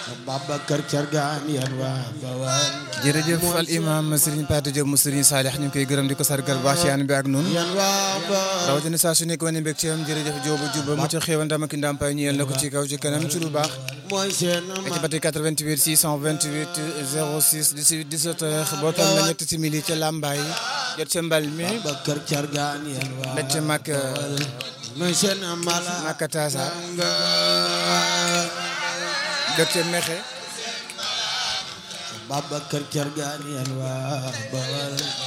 Babacar Cargaan yan waa Bawal jërëjëf al imam Serigne Pate Diop mu Serigne Salih ñu ngi koy gërëm di ko sargal baax ci ànd bi ak nun yan waa Bawal rawatina saa su nekk wane mbég ci am jërëjëf Jóoba Juba mu ca xéewal ndam ak ndàmpaay ñeel na ko ci kaw ci kanam ci lu baax mooy seen ci bati 88 628 06 18 17 heures bootal na ñetti simili ca Lambaay jot ca mbal mi Babacar Cargaan yan waa mbég ca mag mooy seen mala Maka Taasa nga jot ca Mexe Babacar Cargaan yan waa Bawal